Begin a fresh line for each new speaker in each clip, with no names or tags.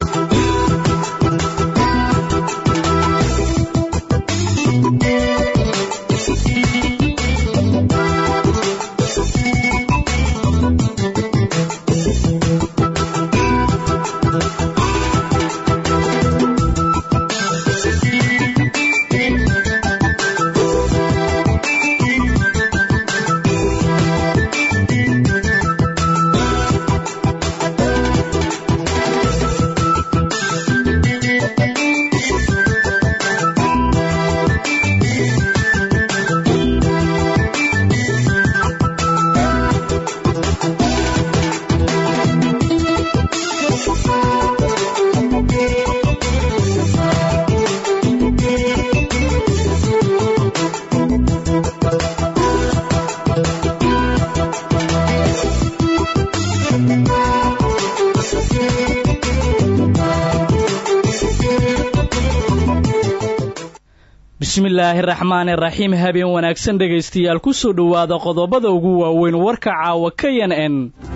bismillaahi raxmaani raxiim habeen wanaagsan dhegaystayaal ku soo dhowaada qodobada ugu waaweyn warka caawa k n n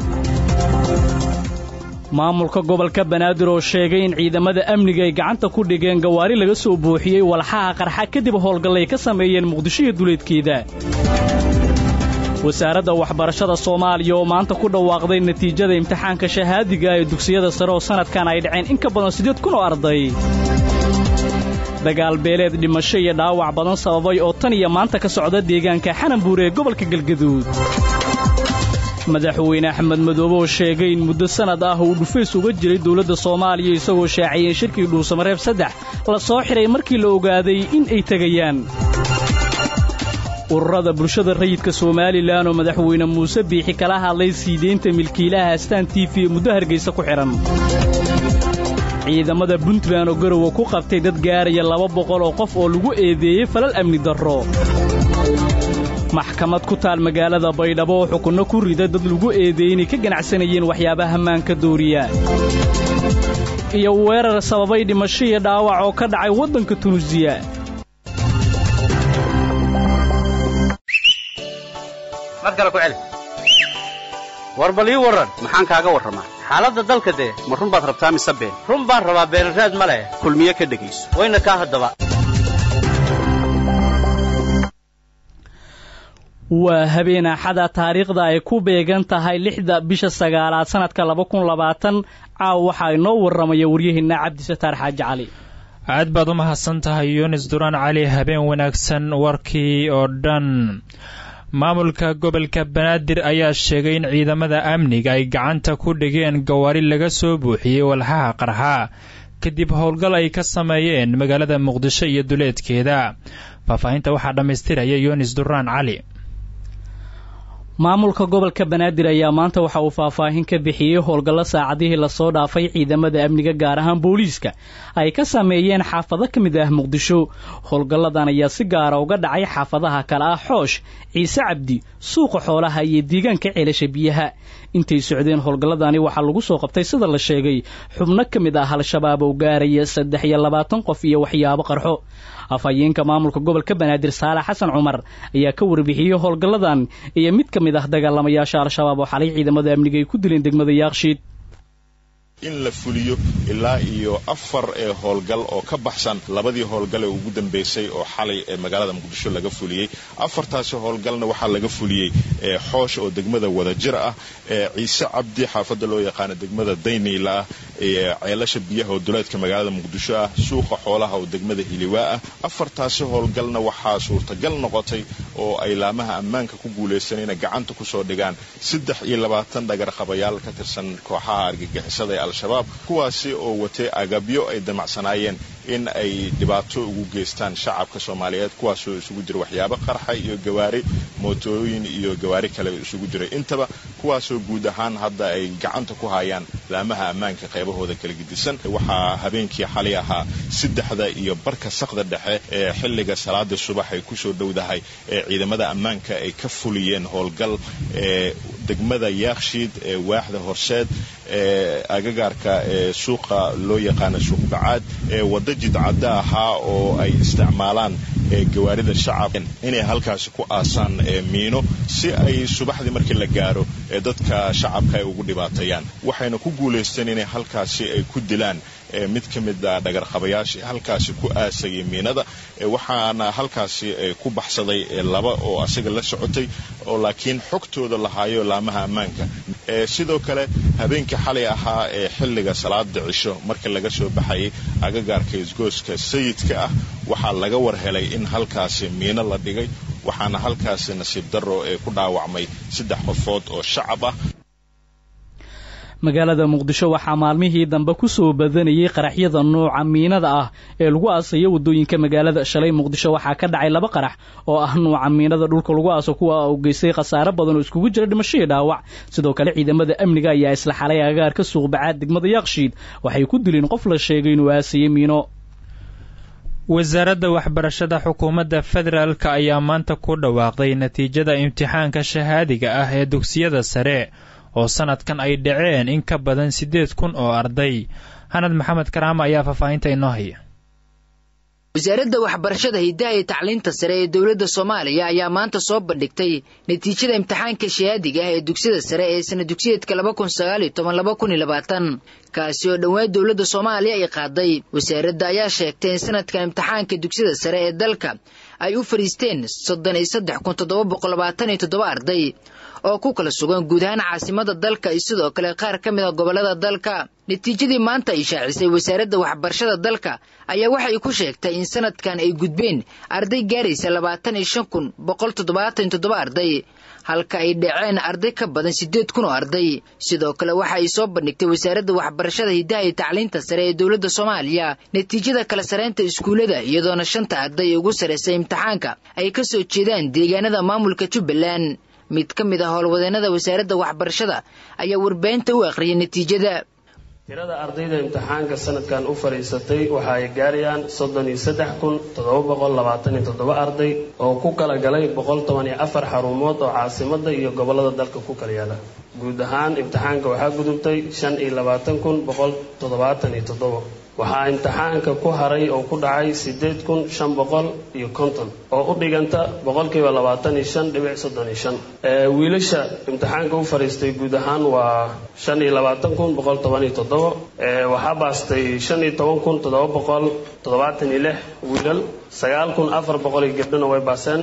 maamulka gobolka banaadir oo sheegay in ciidamada amniga ay gacanta ku dhigeen gawaari laga soo buuxiyey walxaha qarxa kadib howlgallay ka sameeyeen muqdisho iyo duleedkeeda wasaaradda waxbarashada soomaaliya oo maanta ku dhawaaqday natiijada imtixaanka shahaadiga ee dugsiyada sare oo sannadkan ay dhaceen in ka badan siddeed kun oo arday dagaal beeleed dhimasho iyo dhaawac badan sababay oo tan iyo maanta ka socda deegaanka xananbuur ee gobolka galgaduud madaxweyne axmed madoobe oo sheegay in muddo sannad ah uu dhufays uga jiray dawladda soomaaliya isagoo shaaciyey shirkii dhuusamareeb saddex la soo xidhay markii la ogaaday in ay tegayaan ururada bulshada rayidka somalilan oo madaxweyne muuse biixi kala hadlay sii deynta milkiilaha astaan tiifi ee muddo hargaysa ku xidhan ciidamada puntland oo garowa ku qabtay dad gaaraya laba boqol oo qof oo lagu eedeeyey falal amni darro maxkamad ku taal magaalada baydhabo oo xukunno ku rida dad lagu eedeeyey inay ka ganacsanayeen waxyaabaha maanka dooriya iyo weerar sababay dhimasho iyo dhaawac oo ka dhacay waddanka tunuusiya
war bal ii warran maxaan kaaga warramaa xaaladda dalka dee ma run baad rabtaa mise been run baan rabaa beenraad ma leh kulmiye ka dhegayso wayna kaa haddaba
waa habeen axada taariikhda ay ku beegan tahay lixda bisha sagaalaad sannadka laba kun labaatan caaw waxaa inoo warramaya waryaheenna cabdisataar xaaji cali
aad baad u mahadsan tahay yunis duraan cali habeen wanaagsan warkii oo dhan maamulka gobolka banaadir ayaa sheegay in ciidamada amniga ay gacanta ku dhigeen gawaari laga soo buuxiyey walxaha qarxa kadib howlgal ay ka sameeyeen magaalada muqdisho iyo duleedkeeda faahfaahinta waxaa dhammaystiraya yunis duraan cali
maamulka gobolka banaadir ayaa maanta waxa uu faahfaahin ka bixiyey howlgallo saacadihii lasoo dhaafay ciidamada amniga gaar ahaan booliiska ay ka sameeyeen xaafado ka mid ah muqdisho howlgalladan ayaa si gaara uga dhacay xaafadaha kale ah xoosh ciise cabdi suuqa xoolaha iyo deegaanka ceelasha biyaha intay socdeen howlgalladani waxaa lagu soo qabtay sida la sheegay xubno ka mid ah al-shabaab oo gaaraya saddex iyo labaatan qof iyo waxyaabo qarxo afhayeenka maamulka gobolka banaadir saalax xasan cumar ayaa ka warbixiyey howlgalladan iyo mid ka mid ah dagaalamayaasha al-shabaab oo xalay ciidamada amniga ay ku dileen degmada yaakshiid
in la fuliyo ilaa iyo afar ee howlgal oo ka baxsan labadii howlgal ee ugu dambeysay oo xalay ee magaalada muqdisho laga fuliyey afartaasi howlgalna waxaa laga fuliyey xoosh oo degmada wadajir ah ciise cabdi xaafadda loo yaqaano degmada dayniila ah ceelasha biyaha oo duleedka magaalada muqdisho ah suuqa xoolaha oo degmada hiliwaa ah afartaasi howlgalna waxaa suurtagal noqotay oo ay laamaha ammaanka ku guulaysan inay gacanta kusoo dhigaan saddex iyo labaatan dhagarqabayaal ka tirsan kooxaha argagixisada ee al-shabaab kuwaasi oo watay agabyo ay damacsanaayeen in ay dhibaato ugu geystaan shacabka soomaaliyeed kuwaasoo isugu jira waxyaabo qarxa iyo gawaari mootooyin iyo gawaari kale isugu jiray intaba kuwaasoo guud ahaan hadda ay gacanta ku hayaan laamaha ammaanka qaybahooda kala gedisan waxaa habeenkii xalay ahaa saddexda iyo barka sakda dhexe ee xilliga salaada subax ay kusoo dhowdahay ee ciidamada ammaanka ay ka fuliyeen howlgal ee degmada yaakshiid ee waaxda horseed ee agagaarka ee suuqa loo yaqaano suuq bacaad ee wadda jidcadda ahaa oo ay isticmaalaan gawaarida shacab inay halkaasi ku aasaan miino si ay subaxdii markii la gaaro ee dadka shacabka ay ugu dhibaateeyaan waxayna ku guulaysteen inay halkaasi ay ku dilaan mid ka mid a dhagarqabayaashii halkaasi ku aasayay miinada waxaana halkaasi ku baxsaday laba oo asaga la socotay oo laakiin xogtooda lahaayo laamaha ammaanka sidoo kale habeenkii xalay ahaa ee xilliga salaada cisho marka laga soo baxayay agagaarka isgooska sayidka ah waxaa laga war helay in halkaasi miino la dhigay waxaana halkaasi nasiib darro ee ku dhaawacmay saddex qofood oo shacab ah
magaalada muqdisho waxaa maalmihii dambe ku soo badanayay qaraxyada nooca miinada ah ee lagu aasayo waddooyinka magaalada shalay muqdisho waxaa ka dhacay laba qarax oo ah nuuca miinada dhulka lagu aaso kuwa uu geystay khasaare badan oo iskugu jira dhimashadii dhaawac sidoo kale ciidamada amniga ayaa isla xalay agaarka suuqbacaad degmada yaaqshiid waxay ku dileen qof la sheegay inuu aasayay miino
wasaaradda waxbarashada xukuumadda federaalk ayaa maanta ku dhawaaqday natiijada imtixaanka shahaadiga ah ee dugsiyada sare oo sanadkan ay dhaceen in ka badan siddeed kun oo arday hanad maxamed karaama ayaa faahfaahinta inoo haya
wasaaradda waxbarashada hiddaha iyo tacliinta sare ee dowladda soomaaliya ayaa maanta soo bandhigtay natiijada imtixaanka shahaadiga ah ee dugsiyada sare ee sana dugsiyeedka laba kun sagaaliyo toban laba kun iyo labaatan kaasi oo dhowaan dowladda soomaaliya ay qaaday wasaaradda ayaa sheegtay in sanadkan imtixaanka dugsiyada sare ee dalka ay u fadhiisteen soddon iyo saddex kun toddoba boqol labaatan iyo toddoba arday oo ku kala sugan guud ahaan caasimada dalka iyo sidoo kale qaar ka mid a gobollada dalka natiijadii maanta ay shaacisay wasaaradda waxbarashada dalka ayaa waxay ku sheegtay in sanadkan ay gudbeen arday gaaraysa labaatan iyo shan kun boqol toddobaatan iyo toddoba arday halka ay dhaceen arday ka badan siddeed kun oo arday sidoo kale waxa ay soo bandhigtay wasaaradda waxbarashada hiddaha iyo tacliinta sare ee dowladda soomaaliya natiijada kala saraynta iskuullada iyadoona shanta arday ugu sarraysay imtixaanka ay ka soo jeedaan deegaanada maamulka jubbaland mid ka mid ah howlwadeennada wasaaradda waxbarashada ayaa warbaahinta u akhriyay natiijada
tirada ardayda imtixaanka sanadkan u fadhiisatay waxa ay gaarayaan soddon iyo saddex kun toddoba boqol labaatan iyo toddoba arday oo ku kala galay boqol toban iyo afar xarumood oo caasimada iyo gobollada dalka ku kala yaala guud ahaan imtixaanka waxaa gudubtay shan iyo labaatan kun boqol toddobaatan iyo toddoba waxaa imtixaanka ku haray oo ku dhacay siddeed kun shan boqol iyo konton oo u dhiganta boqolkiiba labaatan iyo shan dhibic soddon iyo shan wiilasha imtixaanka u fadhiistay guud ahaan waa shan iyo labaatan kun boqol toban iyo toddoba waxaa baastay shan iyo toban kun toddoba boqol toddobaatan iyo lix wiilal sagaal kun afar boqol iyo gabdhona way baaseen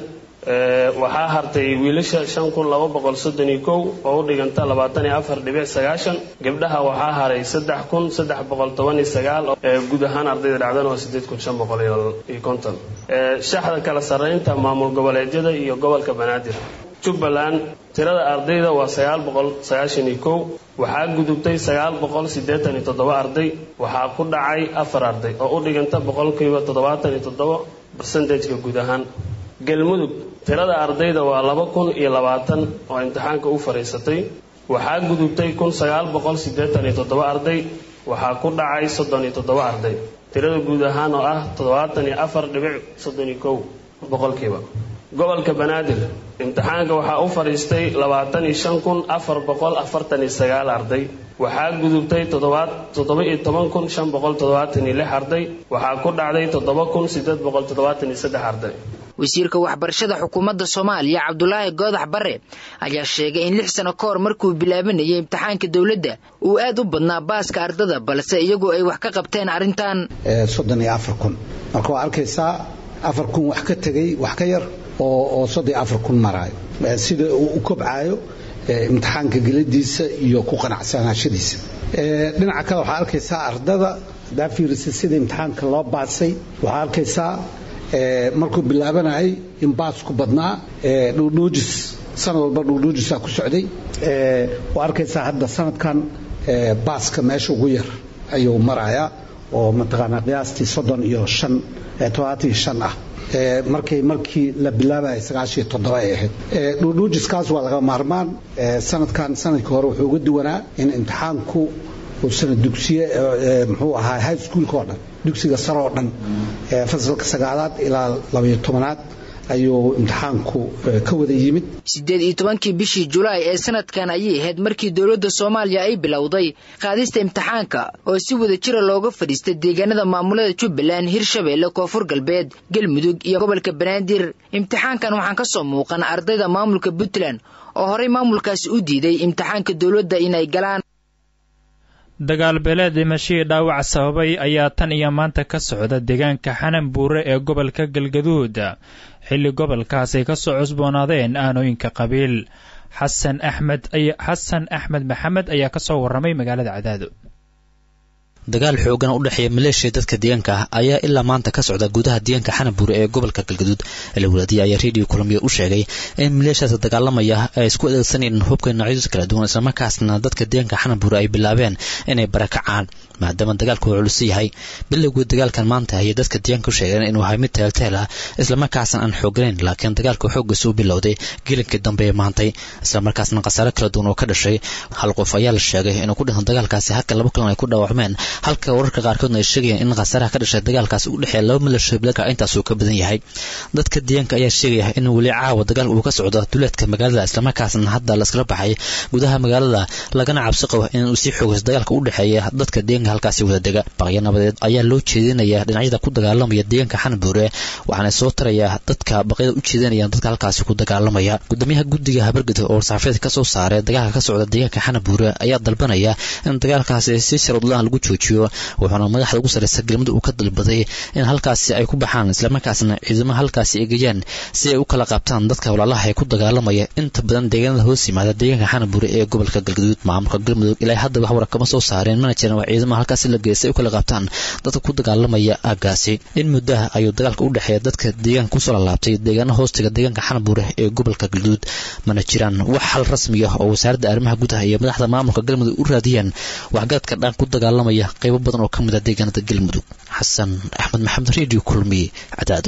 waxaa hartay wiilasha shan kun laba boqol soddon iyo kow oo u dhiganta labaatan iyo afar dhibic sagaashan gabdhaha waxaa haray saddex kun saddex boqol toban iyo sagaal guud ahaan ardayda dhacdana waa siddeed kun shan boqol iyo konton shaxda kala sarreynta maamul goboleedyada iyo gobolka banaadir jubbaland tirada ardayda waa sagaal boqol sagaashan iyo kow waxaa gudubtay sagaal boqol siddeetan iyo toddoba arday waxaa ku dhacay afar arday oo u dhiganta boqolkiiba toddobaatan iyo toddoba barsentajka guud ahaan galmudug tirada ardayda waa laba kun iyo labaatan oo imtixaanka u fadhiisatay waxaa gudubtay kun sagaal boqol siddeetan iyo toddoba arday waxaa ku dhacay soddon iyo toddoba arday tirada guud ahaan oo ah toddobaatan iyo afar dhibic soddon iyo kow boqolkiiba gobolka banaadir imtixaanka waxaa u fadhiistay labaatan iyo shan kun afar boqol afartan iyo sagaal arday waxaa gudubtay toddoba iyo toban kun shan boqol toddobaatan iyo lix arday waxaa ku dhacday toddoba kun siddeed boqol toddobaatan iyo saddex arday
wasiirka waxbarashada xukuumadda soomaaliya cabdulaahi goodax bare ayaa sheegay in lix sano ka hor markuu bilaabanayay imtixaanka dowladda uu aad u badnaa baaska ardada balse iyagu ay wax ka qabteen arrintan
soddon iyo afar kun marka waa arkaysaa afar kun wax ka tegay wax ka yar oo soddon iyo afar kun maraayo sida uu u kobcaayo imtixaanka geladiisa iyo ku qanacsanaashadiisa dhinaca kale waxaa arkaysaa ardada hadaa fiirisa sida imtixaanka loo baasay waxaa arkaysaa markuu bilaabanayay in baasku badnaa dhuudhuujis sanad walba dhuudhuujisaa ku socday waa arkaysaa hadda sanadkan baaska meesha ugu yar ayuu marayaa oo mataqaanaa qiyaastii soddon iyo shan toddobaatan iyo shan ah markay markii la bilaabayay sagaashiyo toddoba ay ahayd dhuudhuujiskaas waa laga maarmaan sanadkan sanadkii hore wuxuu uga duwanaa in imtixaanku sana dugsiye muxuu ahaa high schoolka oo dhan dugsiga sare oo dhan fasalka sagaalaad ilaa labayo tobanaad ayuu imtixaanku ka wada yimid
siddeed iyo tobankii bishii julaay ee sanadkan ayay ahayd markii dowladda soomaaliya ay bilowday qaadista imtixaanka oo si wada jira looga fadhiistay deegaanada maamulada jubbaland hirshabeelle koonfur galbeed galmudug iyo gobolka banaadir imtixaankan waxaan ka soo muuqan ardayda maamulka puntland oo horey maamulkaasi u diiday imtixaanka dowladda inay galaan
dagaal beeleed dhimashihii dhaawac sababay ayaa tan iyo maanta ka socda deegaanka xanan buure ee gobolka galgaduud xilli gobolkaas ay ka soo cusboonaadeen aanooyinka qabiil xasan axmed xasan axmed maxamed ayaa ka soo warramay magaalada cadaado
dagaal xoogan u dhexeeya maleeshiya dadka deegaanka ah ayaa ilaa maanta ka socda gudaha deegaanka xanabuure ee gobolka galgaduud alawlaadiya ayaa redio kulamiya u sheegay in maleeshiyaas dagaalamaya ay isku adeegsanayeen hubka noocyadiisa kala duwan islamarkaasna dadka deegaanka xanabuure ay bilaabeen inay barakacaan maadaama dagaalku uu culus yahay bilowgii dagaalkan maanta ayay dadka deegaanka u sheegeen inuu ahay mid teelteel ah islamarkaasna aan xooganayn laakiin dagaalka xoogiisa u bilowday gelinkii dambe ee maantay islamarkaasna khasaare kala duwan oo ka dhashay hal qof ayaa la sheegay inuu ku dhinto dagaalkaasi halka laba kalan ay ku dhaawacmeen halka wararka qaarkoodna ay sheegayaan in khasaaraha ka dhashay dagaalkaas u dhexeeya laba milasho biladka intaasuu ka badan yahay dadka deegaanka ayaa sheegaya in weli caawa dagaal uu ka socdo duleedka magaalada islamarkaasna hadda laskala baxay gudaha magaalada lagana cabsi qabo in uu sii xoogayso dagaalka u dhexeeya dadka deegaanka halkaasi wada dega baqyo nabadeed ayaa loo jeedinaya dhinacyada ku dagaalamaya deegaanka xanabuure waxaana soo taraya dadka baqyada u jeedinayaan dadka halkaasi ku dagaalamaya gudoomiyaha guddiga habargudub oo saxaafiyad ka soo saaray dagaalka ka socda deegaanka xanabuure ayaa dalbanaya in dagaalkaasi si sharuudlaan lagu joojiyo wuxuuna madaxda ugu sarreysa galmudug uu ka dalbaday in halkaasi ay ku baxaan islamarkaasna ciidamo halkaasi egayaan si ay u kala qaabtaan dadka walaalaha ee ku dagaalamaya inta badan deegaanada hoos yimaada deegaanka xanabuure ee gobolka galgaduud maamulka galmudug ilaa hadda wax wara kama soo saareen mana jiran waa ciidamo halkaasi la geeyay si ay u kala qaabtaan dadka ku dagaalamaya aaggaasi in muddaha ayuu dagaalka u dhexeeya dadka deegaanka kusoo lalaabtay deegaana hoostiga deegaanka xanabuure ee gobolka galgaduud mana jiraan wax xal rasmi ah oo wasaaradda arrimaha gudaha iyo madaxda maamulka galmudug u raadiyaan waxgaradka dhaan ku dagaalamaya qaybo badan oo ka mid ah deegaanada galmudug xasan axmed maxamed redio kulmiye cadaado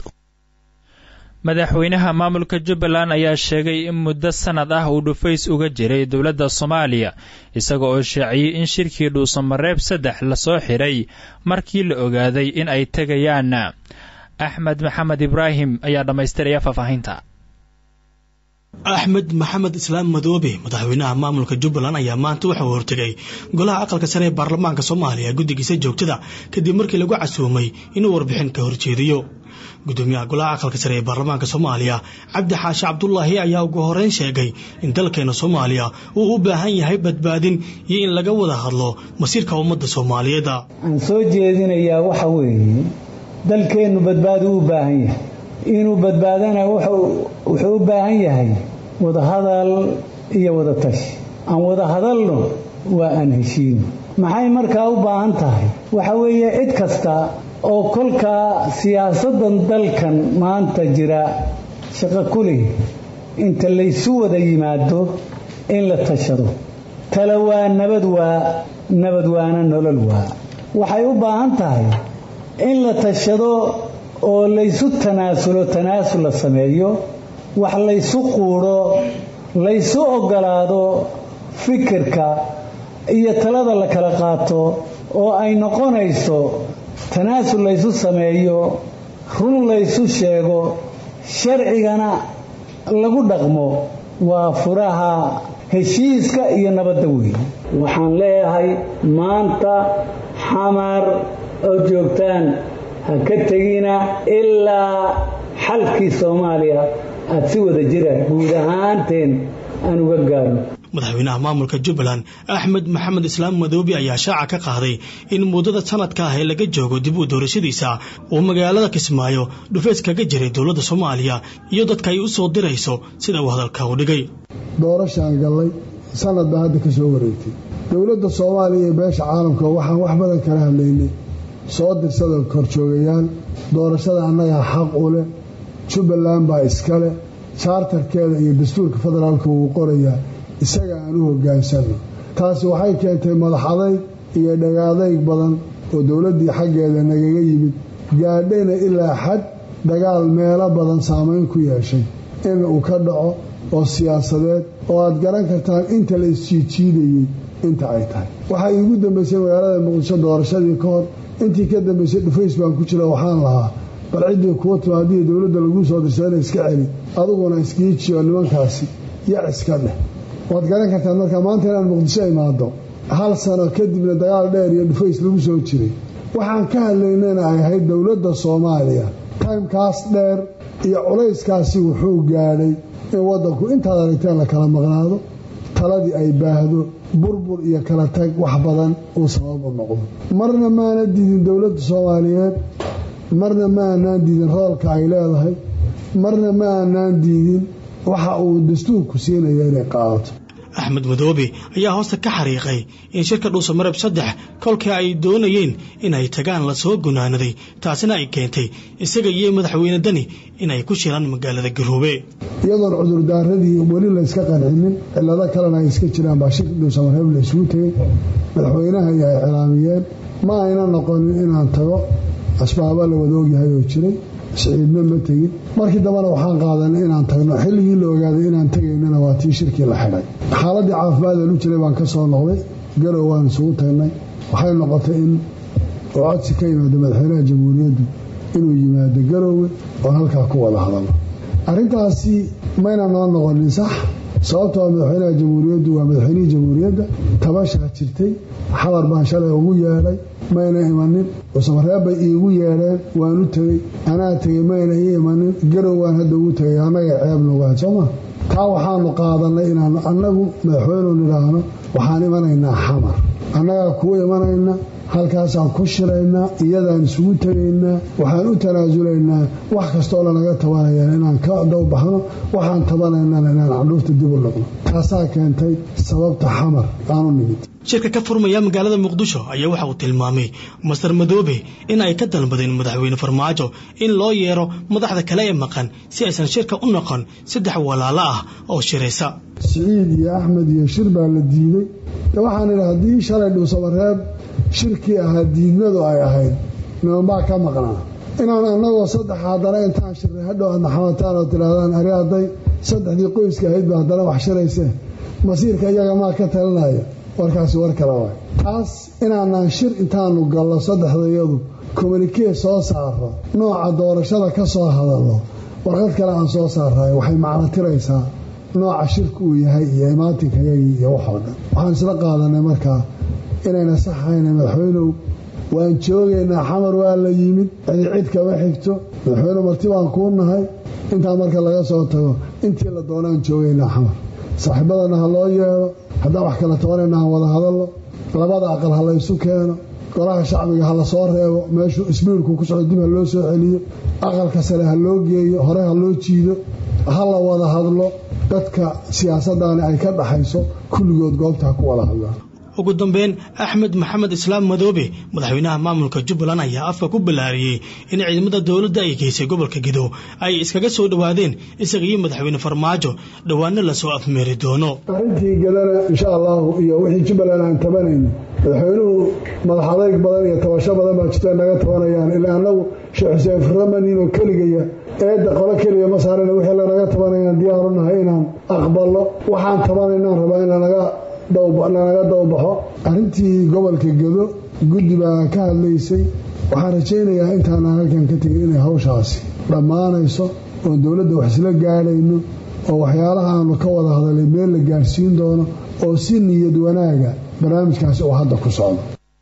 madaxweynaha maamulka jubbaland ayaa sheegay in muddo sannad ah uu dhufays uga jiray dowladda soomaaliya isaga oo shaaciyey in shirkii dhuusamareeb saddex lasoo xidhay markii la ogaaday in ay tegayaan axmed maxamed ibraahim ayaa dhammaystiraya faahfaahinta
axmed maxamed islaam madoobe madaxweynaha maamulka jubbaland ayaa maanta waxa uu hortegay golaha aqalka sare ee baarlamaanka soomaaliya guddigiisa joogtada kadib markii lagu casuumay inuu warbixin ka horjeediyo gudoomiyaha golaha aqalka sare ee baarlamaanka soomaaliya cabdi xaashi cabdulaahi ayaa ugu horeyn sheegay in dalkeena soomaaliya uu u baahan yahay badbaadin iyo in laga wada hadlo masiirka ummadda soomaaliyeed
aan soo jeedinayaa waxa weeye dalkeennu badbaadi u baahan yahay inuu badbaadana wuxuu u baahan yahay wadahadal iyo wada tashi aan wada hadalno waa aan heshiino maxay markaa u baahan tahay waxa weeye cid kasta oo kolkaa siyaasaddan dalkan maanta jira shaqo ku leh inta laysu wada yimaado in la tashado tala waa nabad waa nabad waana nolol waa waxay u baahan tahay in la tashado oo laysu tanaasulo tanaasul la sameeyo wax laysu quudho laysu oggolaado fikirka iyo talada la kala qaato oo ay noqonayso tanaasul laysu sameeyo run laysu sheego sharcigana lagu dhaqmo waa furaha heshiiska iyo nabadda weyn waxaan leeyahay maanta xamar oo joogtaan ha ka tegina ilaa xalkii soomaaliya aada si wada jira guud ahaanteen aan uga gaarno
madaxweynaha maamulka jubbaland axmed maxamed islaam madoobe ayaa shaaca ka qaaday in muddada sanadka ah ee laga joogo dib u doorashadiisa uu magaalada kismaayo dhufeys kaga jiray dowladda soomaaliya iyo dadka ay u soo dirayso sida uu hadalka u dhigay
doorashaan gallay sanad baa hadda ka soo wareegtay dowladda soomaaliya iyo beesha caalamka waxaan wax badan kala hadlaynay soo dirsada korjoogayaal doorashada annagaa xaq u leh jubbaland baa iskale jaartarkeeda iyo dastuurka federaalka wuu qorayaa isaga aan u hoggaansanno taasi waxay keentay madax adayg iyo dhagaadayg badan oo dowladdii xaggeeda nagaga yimid gaadhayna ilaa xad dagaal meelo badan saamayn ku yeeshay in uu ka dhaco oo siyaasadeed oo aad garan kartaan inta la isjiidjiidayey inta ay tahay waxaa iigu dambaysay magaalada muqdisho doorashadii ka hor intii ka dambaysay dhufays baan ku jira waxaan lahaa bal ciddii kuwa timaadiyo dowladda laguu soo dirsadana iska celi adiguna iskiijiyo nimankaasi yac iska dheh waad garan kartaan markaa maanta inaan muqdisho imaado hal sano kadibna dagaal dheer iyo dhufays lagu soo jiray waxaan ka hadlaynayna ay ahayd dowladda soomaaliya taymkaas dheer iyo culayskaasi wuxuu gaadhay in waddanku intaad aragteen la kala maqnaado taladii ay baahdo burbur iyo kala tag wax badan uu sabab u noqdo marna maana diidin dowladda soomaaliyeed marna ma aanaan diidin roolka ay leedahay marna ma aanaan diidin waxa uu dastuurku siinaya inay qaadato
axmed madoobe ayaa hoosta ka xariiqay in shirka dhuusamareb saddex kolkii ay doonayeen inay tagaan lasoo gunaanaday taasina ay keentay isaga iyo madaxweyne dani inay ku shiraan magaalada garoobe
iyadoon cudurdaaradii weli layska qancinin cilado kalena ay iska jiraan baa shirka dhuusamareeb la isugu tegey madaxweynaha iyo ay cilaamiyeen ma ayna noqonin inaan tago asbaaba la wada ogyahay oo jiray siciidna ma tegin markii dambena waxaan qaadanay inaan tagno xilligii la ogaaday inaan tegaynana waa tii shirkii la xidhay xaaladii caafimaadee lu jiray baan ka soo noqday garow waan isugu tagnay waxay noqotay in oo codsi ka yimaado madaxweynaha jamhuuriyaddu inuu yimaado garoowe oon halkaa ku wada hadalno arrintaasi mayna noo noqonin sax sababtoo madaxweynaha jamhuuriyaddu waa madaxweynihii jamhuuriyadda tabashaa jirtay xabar baan shalay ugu yeedhay mayna imanin cusamareeb bay iigu yeedheen waan u tegey anaa tegey mayna ii imanin garow waan hadda ugu tegay annaga ceeb nogahay sooma taa waxaanu qaadanay inaanu annagu madaxweyneu nidhaahno waxaan imanaynaa xamar annagaa kuu imanayna halkaasaan ku shiraynaa iyadaan isugu tegaynaa waxaan u tanaasulaynaa wax kastoo lanaga tabanayaan inaan ka dowbaxno waxaan tabanaynana inaan candhuurta dib u dhigno taasaa keentay sababta xamar aanu nimid
shirka ka furmaya magaalada muqdisho ayaa waxa uu tilmaamay master madoobe in ay ka dalbadeen madaxweyne farmaajo in loo yeero madaxda kale ee maqan si aysan shirka u noqon saddex walaalo ah oo shiraysa
siciid iyo axmed iyo shir baa la diiday waxaan idhi haddii shalay dhuusamareeb shirkii ahaa diidmadu ay ahayd nimanbaa ka maqnaa inaan annagoo saddex haddana intaan shirnay hadhow aadna xamataan oo tidhaahdaan ari hadday saddexdii qoyska ahaydba haddana wax shiraysee masiirka iyaga maa ka talinaya warkaasi war kale waay taas inaanaan shir intaanu gallo saddexdayadu kommunikee soo saaro nooca doorashada ka soo hadallo warqad kale aan soo saaraay waxay macno tiraysaa nooca shirku uu yahay iyo imaatinkaygii iyo waxoo dhan waxaan isla qaadanay markaa inayna saxayna madaxweynow waan joogaynaa xamar waa la yimid cidi cid kama xigto madaxweyne marti baan kuu nahay intaa marka laga soo tago intii la doonaan joogaynaa xamar saaxiibadana ha loo yeedho haddaan wax kala tabanayna ha wada hadallo labada aqal ha laysu keeno golaha shacbiga ha la soo reebo meeshuu isbiirku ku socdo dib ha loo soo celiyo aqalka sare ha loo geeyo hore ha loo jiido ha la wada hadlo dadka siyaasaddaani ay ka dhaxayso kulligood goobta ha ku wada hadlaan
ugu dambeyn axmed maxamed islaam madoobe madaxweynaha maamulka jubbaland ayaa afka ku ballaariyey in ciidamada dowladda ay geysay gobolka gedo ay iskaga soo dhowaadeen isaga iyo madaxweyne farmaajo dhowaano lasoo afmeeri doono
arrintii gedana insha allahu iyo wixii jubbaland aan tabanayno madaxweynuhu madax adayg badan iyo tabasho badan baa jirta naga tabanayaan ilaa annagu sheekh xuseen furamaninoo keligaya eedda qolo keliya ma saarana wixii lanaga tabanayaan diyaaru nahay inaan aqballo waxaan tabanaynaan rabaa in lanaga lanaga dawbaxo arrintii gobolka gedo guddi baa ka hadlaysay waxaan rajaynayaa intaanaan halkan ka tegin inay hawshaasi dhammaanayso oon dowladda wax isla gaadhayno oo waxyaalaha aanu ka wada hadalay meel la gaadhsiin doono oo si niyad wanaaga barnaamijkaasi uu hadda ku socdo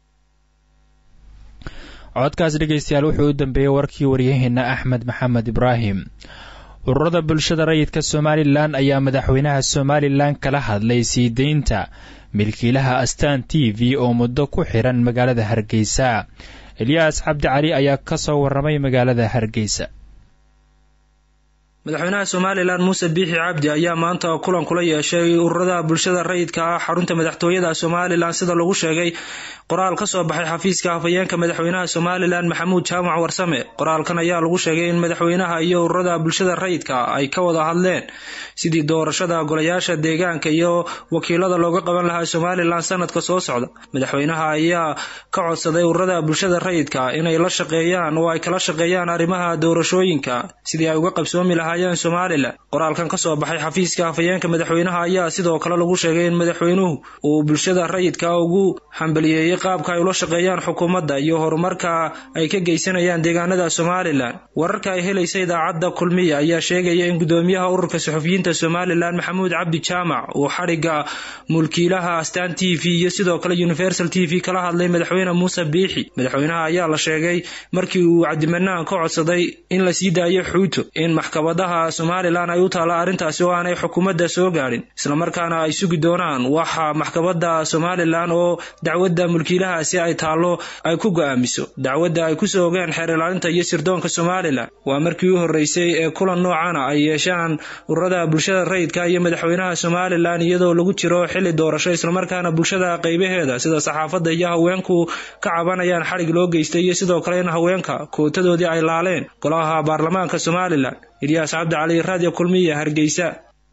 codkaas dhegaystayaal wuxuu u dambeeyey warkii waryaheena axmed maxamed ibraahim ururada bulshada rayidka somalilan ayaa madaxweynaha somalilan kala hadlay sii deynta milkiilaha astaan t v oo muddo ku xiran magaalada hargeysa elyaas cabdi cali ayaa ka soo warramay magaalada hargeysa
madaxweynaha somalilan muuse biixi cabdi ayaa maanta kulan kula yeeshay ururada bulshada rayidka ah xarunta madaxtooyada somalilan sida lagu sheegay qoraal ka soo baxay xafiiska hafayeenka madaxweynaha somalilan maxamuud jaamac warsame qoraalkan ayaa lagu sheegay in madaxweynaha iyo ururada bulshada rayidka ay ka wada hadleen sidii doorashada golayaasha deegaanka iyo wakiilada looga qaban lahaa somalilan sanadka soo socda madaxweynaha ayaa ka codsaday ururada bulshada rayidka inay la shaqeeyaan oo ay kala shaqeeyaan arrimaha doorashooyinka sidii ay uga qabsoomi lahaayeen somalilan qoraalkan kasoo baxay xafiiska hafayeenka madaxweynaha ayaa sidoo kale lagu sheegay in madaxweynuhu uu bulshada rayidka ugu hambaliyeeyey qaabka ay ula shaqeeyaan xukuumadda iyo horumarka ay ka geysanayaan deegaanada somalilan wararka ay helaysa idaacadda kulmiya ayaa sheegaya in gudoomiyaha ururka suxufiyiinta somalilan maxamuud cabdi jaamac uu xadhigga mulkiilaha astaan t v iyo sidoo kale universal t v kala hadlay madaxweyne muuse biixi madaxweynaha ayaa la sheegay markii uu cabdimanaan ka codsaday in la sii daayo xuuto in maxkamada maxkamadaha somalilan ay u taalla arrintaasi oo aanay xukuumadda soo gaadhin islamarkaana ay sugi doonaan waxa maxkamadda somalilan oo dacwadda mulkiilahaasi ay taallo ay ku go'aamiso dacwadda ay kusoo ogeen xeer ilaalinta iyo sirdoonka somalilan waa markii u horreysay ee kulan noocana ay yeeshaan ururada bulshada rayidka iyo madaxweynaha somalilan iyadoo lagu jiro xili doorasho islamarkaana bulshada qaybaheeda sida saxaafadda iyo haweenku ka cabanayaan xadhig loo geystay iyo sidoo kale in haweenka kootadoodii ay laaleen golaha baarlamaanka somalilan ilyaas cabdicali raadiyo kulmiya hargeysa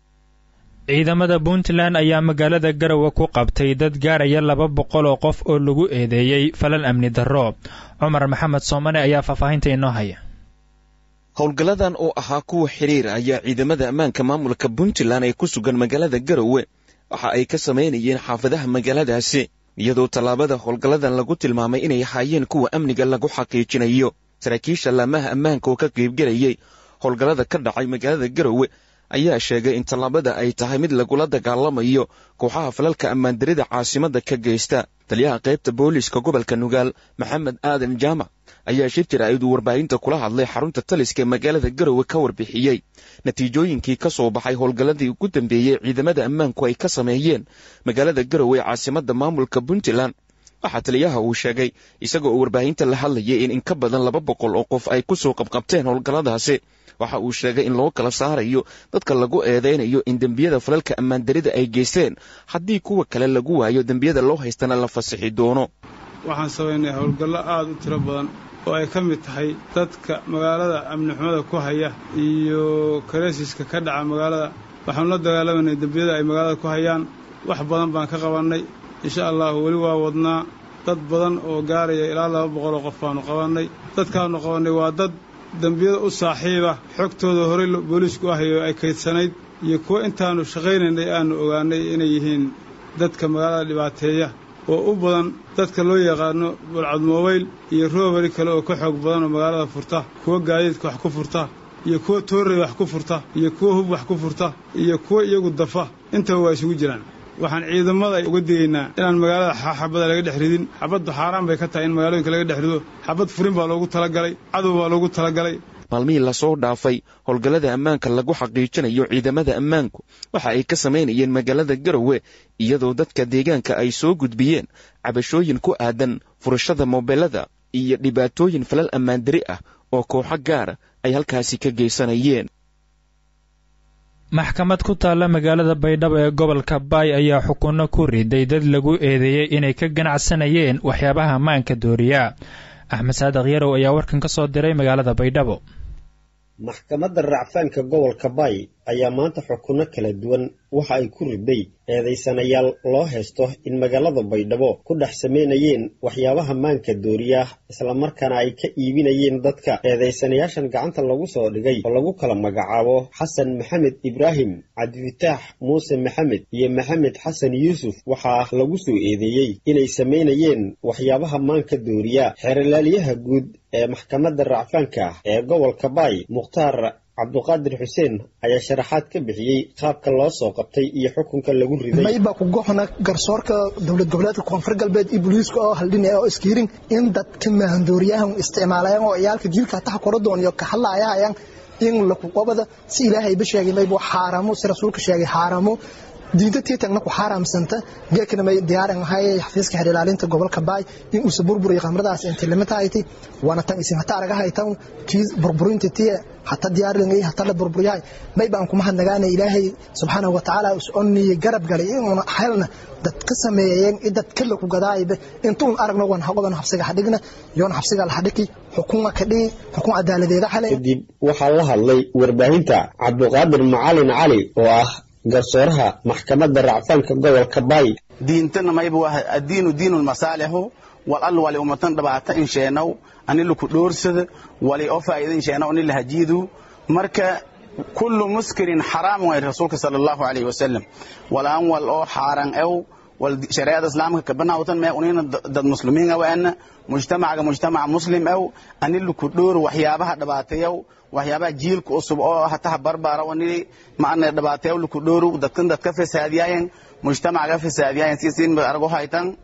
ciidamada puntland ayaa magaalada garowe ku qabtay dad gaaraya laba boqol oo qof oo lagu eedeeyey falal amni darro cumar maxamed soomane ayaa faahfaahinta inoo haya
howlgalladan oo ahaa kuwa xiriir ayaa ciidamada ammaanka maamulka puntland ee ku sugan magaalada garowe waxa ay ka samaynayeen xaafadaha magaaladaasi iyadoo tallaabada howlgalladan lagu tilmaamay inay ahaayeen kuwa amniga lagu xaqiijinayo saraakiisha laamaha ammaanka oo ka qaybgelayay howlgallada ka dhacay magaalada garowe ayaa sheegay in tallaabada ay tahay mid lagula dagaalamayo kooxaha falalka ammaandarida caasimadda ka geysta taliyaha qaybta booliiska gobolka nugaal maxamed aadan jaamac ayaa shir jaraa'id uu warbaahinta kula hadlay xarunta taliska ee magaalada garowe ka warbixiyey natiijooyinkii ka soo baxay howlgalladii ugu dambeeyey ciidamada ammaanku ay ka sameeyeen magaalada garowe ee caasimadda maamulka puntland waxaa taliyaha uu sheegay isagoo uu warbaahinta la hadlayay in in ka badan laba boqol oo qof ay ku soo qabqabteen howlgalladaasi waxa uu sheegay in loo kala saarayo dadka lagu eedaynayo in dembiyada falalka ammaandarida ay geysteen haddii kuwa kale lagu waayo dembiyada loo haystana la fasixi doono
waxaan samaynay howlgallo aad u tiro badan oo ay ka mid tahay dadka magaalada amnixumada ku haya iyo kareesiska ka dhaca magaalada waxaanu la dagaalamanay dembiyada ay magaalada ku hayaan wax badan baan ka qabannay insha allahu weli waa wadnaa dad badan oo gaaraya ilaa laba boqol oo qof baanu qabannay dadkaanu qabannay waa dad dembiyada u saaxiiba xogtooda horey booliisku ahayo ay kaydsanayd iyo kuwo intaannu shaqaynaynay aannu ogaannay inay yihiin dadka magaalada dhibaateeya oo u badan dadka loo yaqaano bulcad mobayl iyo roobari kale oo ka xoog badan oo magaalada furta kuwo gaadiidka wax ku furta iyo kuwo toorrey wax ku furta iyo kuwo hub wax ku furta iyo kuwo iyagu dafa intaba waa isugu jiraan waxaan ciidamada uga digaynaa inaan magaalada xabada laga dhex ridin xabaddu xaaraan bay ka tahay in magaalooyinka laga dhex rido xabad furin baa loogu talagalay cadow baa loogu talagalay
maalmihii lasoo dhaafay howlgallada ammaanka lagu xaqiijinayo ciidamada ammaanku waxa ay ka samaynayeen magaalada garowe iyadoo dadka deegaanka ay soo gudbiyeen cabashooyin ku aadan furashada moobelada iyo dhibaatooyin falal ammaandari ah oo kooxo gaara ay halkaasi ka geysanayeen
maxkamad ku taalla magaalada baydhabo ee gobolka baay ayaa xukunno ku riday dad lagu eedeeyey inay ka ganacsanayeen waxyaabaha maanka dooriya axmed saadiq yarow ayaa warkan ka soo diray magaalada baydhabo
maxkamadda racfaanka gobolka baay ayaa maanta xukunno kala duwan waxa ay ku riday eedaysanayaal loo haysto in magaalada baydhabo ku dhex samaynayeen waxyaabaha maanka dooriya islamarkaana ay ka iibinayeen dadka eedaysanayaashan gacanta lagu soo dhigay oo lagu kala magacaabo xasan maxamed ibraahim cabdifataax muuse maxamed iyo maxamed xasan yuusuf waxaa lagu soo eedeeyey inay samaynayeen waxyaabaha maanka dooriya xeerlaaliyaha guud ee maxkamadda racfaanka ee gobolka baay mukhtaar cabduqaadir xuseen ayaa sharaxaad ka bixiyey qaabka loo soo qabtay iyo xukunka lagu riday
mayba ku goxna garsoorka dowlad goboleedka koonfur galbeed iyo booliiska oo haldhinaya oo iskiirin in dadka mahandooriyahan isticmaalayaan oo ciyaalka jiilka taha kora dooniyo ka hadlaayahayaan in lakuqobada si ilaahayba sheegay mayba xaaramo si rasuulka sheegay xaaramo diinta tiitagna ku xaaraamsanta geekana may diyaaran ahay xafiiska xeer ilaalinta gobolka baay in uusa burburiyo khamradaas inta limita ayti waana tan isin hata araga haytan kiis burburinta tiye hata diyaaringay hata la burburiyahay may baan kuma hadnagaana ilaahay subxaanahu wa tacaala us onniye garab galay inuuna helna dad ka sameeyeen dad kala ku gadaayba intuun aragno wan hagodan xabsiga xadhigna yoon xabsiga la xadhiki xukuma ka dhigi xukun cadaaladeeda xalay
kadib waxaa la hadlay warbaahinta cabduqaadir macalin cali oo ah garsooraha maxkamadda racfaanka gobolka baay
diintana mayba waa addiinu diinu masaalixu wal al wali ummatan dhabaata in sheenow ani laku dhoorsada wali oo faa'iida in sheenow ani lahajiidu marka kullu muskirin xaraam way rasuulka sala allahu alayhi wasalam walaan wal oo xaaran ew wal shareecada islaamka kabanawtan mee unina dad muslimiin awaana mujtamacaga mujtamac muslim ew ani laku dhoor waxyaabaha dhibaateyow waxyaabaha jiilka cusub oo hataha barbaara wani maana dhibaateyow laku dhooru dadkan dadka fasaadiyaayen mujtamacaga fasaadiyaayen sisin argo haytan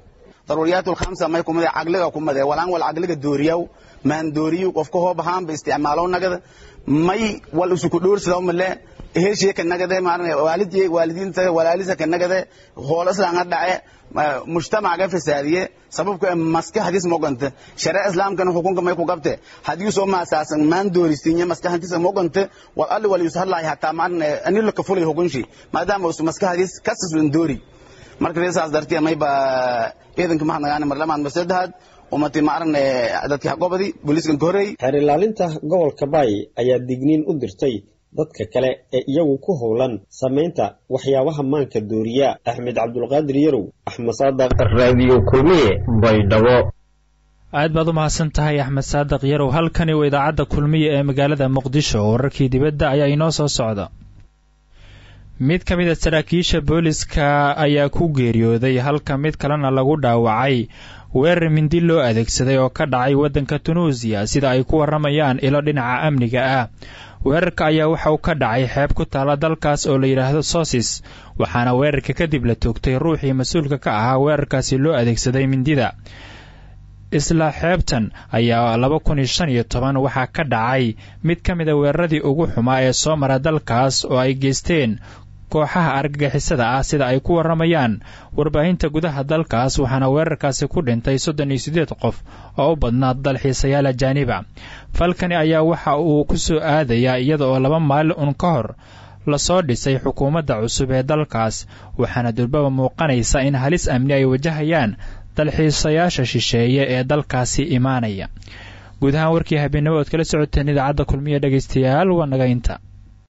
daruuriyaatu lkhamsa may kumade caqliga kumade walaan wal caqliga dooriyaw maan dooriyu qofka hoob ahaanba isticmaalow nagada may wal isuku dhoorsadaw male heshiye ka nagade maarne waalidii waalidiinta walaalisa ka nagade hool islaanga dhace mujtamaca fasaadiye sababka maskaxdiis mogante shareec islaamkana xukunka may ku qabte hadii soo maasaasan maan doorisiinye maskaxdiisa mogante wal alli wal yusahlaay hataa maarne anilo ka fulay xukunshi maadaama usu maskaxdiis kasasban doori marka reesaas dartiya may ba ciidanka mahadnagaane marlamaan masadahad umati maarne dadki gobadi booliiskan ka horreey
xeer ilaalinta gobolka baay ayaa digniin u dirtay dadka kale ee iyagu ku howlan samaynta waxyaabaha maanka dooriya axmed cabdulqaadir yarow axmed saadaq raadiyo kulmiye baydhabo
aad baad u mahadsan tahay axmed saadiq yarow halkani waa idaacadda kulmiye ee magaalada muqdisho wararkii dibadda ayaa inoo soo socda mid ka mid a saraakiisha booliska ayaa ku geeriyooday halka mid kalena lagu dhaawacay weerar mindi loo adeegsaday oo ka dhacay waddanka tunuusiya sida ay ku warramayaan ilo dhinaca amniga ah weerarka ayaa waxa uu ka dhacay xeeb ku taala dalkaas oo la yidhaahdo sosis waxaana weerarka kadib la toogtay ruuxii mas-uulka ka ahaa weerarkaasi loo adeegsaday mindida isla xeebtan ayaa laba kun iyo shan iyo toban waxaa ka dhacay mid ka mid a weeraradii ugu xumaa ee soo mara dalkaas oo ay geysteen kooxaha argagixisada ah sida ay ku warramayaan warbaahinta gudaha dalkaas waxaana weerarkaasi ku dhintay soddon iyo siddeed qof oo u badnaa dalxiisayaal ajaaniba falkani ayaa waxa uu ku soo aadayaa iyada oo laba maalin un ka hor lasoo dhisay xukuumadda cusub ee dalkaas waxaana durbaba muuqanaysa in halis amni ay wajahayaan dalxiisayaasha shisheeye ee dalkaasi imaanaya guud ahaan warkii habeenimo ood kala socoteen idaacadda kulmiya dhegaystayaal waa naga inta